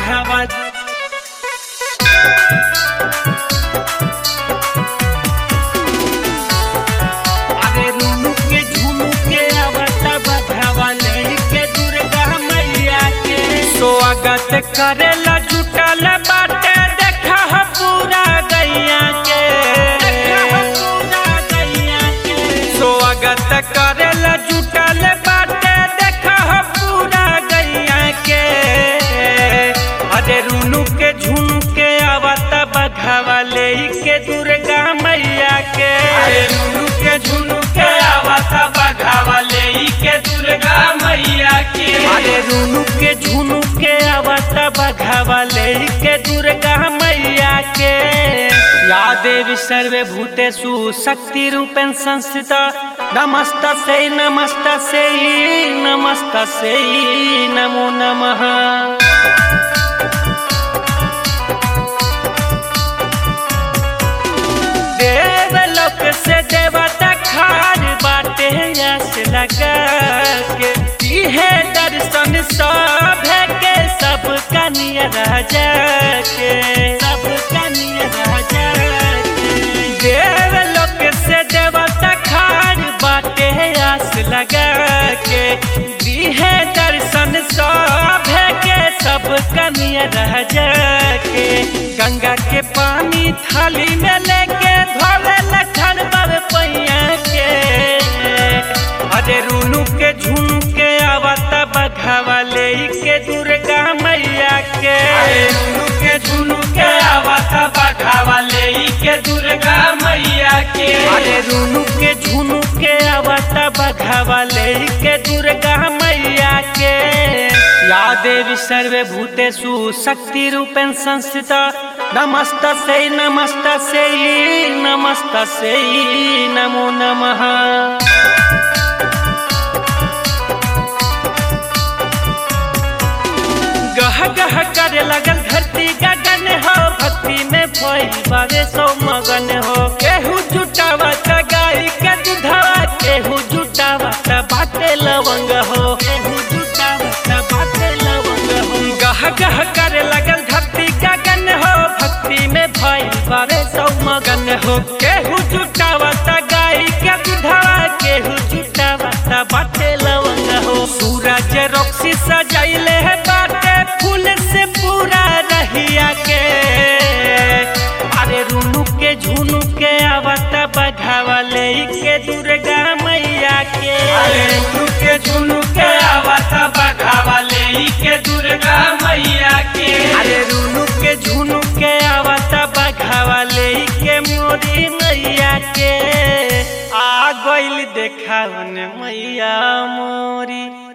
बघावा अरे रुनु के झुनु के आवता बघावा लेके दुर्गा मैया के स्वागत करेला जुटल बाटे देखा ह पूरा गैया के स्वागत करेला जुटल बाटे देखा ह पूरा गैया के अरे रुनु के झुनु के आवता बघावा लेके दुर्गा मैया के अरे रुनु के झुनु के आवता बघावा लेके दुर्गा मैया के अरे रुनु के झुनु के आवता बघावा लेके दुर्गा मैया के या देवी सर्वे भूतेषु शक्ति रूपेण संस्थिता नमस्त से नमस्त से नमस्त से नमो नमः देवलोक से देवता खार बाटे यस लगा के इहे दर्शन सब के सब कनिया राजा के सब कनिया राजा के देवलोक से देवता खार बाटे यस लगा के इहे दर्शन सब के सब कनिया राजा के गंगा के पानी थाली में लेके धोले लखन बाबे पैया के अरे रुनु के झुनु के आवता बघावा लेके दुर्गा मैया के अरे रुनु के झुनु के आवता बघावा लेके दुर्गा मैया के अरे रुनु के झुनु के आवता बघावा लेके दुर्गा मैया के या देवी सर्वे भूतेषु शक्ति रूपेण संस्थिता नमस्त से नमस्त से नमस्त से नमो नमः गह गह करे लगल धरती गगन हो भक्ति में भई बारे सौ मगन हो केहू जुटावा त गाय के दुधावा केहू जुटावा त बाटे लवंग हो केहू जुटावा त बाटे लवंग हो गह गह करे लगल धरती गगन हो भक्ति में भई बारे सौ मगन हो केहू जुटावा त गाय के दुधावा केहू जुटावा त बाटे लवंग हो सूरज रोक्सी सजाइले है बाटे फूल से पूरा रहिया के अरे रुनु के झुनु के आवता बघावा लेके दुर्गा मैया के अरे रुनु के झुनु के आवता बघावा लेके दुर्गा मैया के अरे रुनु के झुनु के आवता बघावा लेके मोरी मैया के आ गइल देखावन मैया मोरी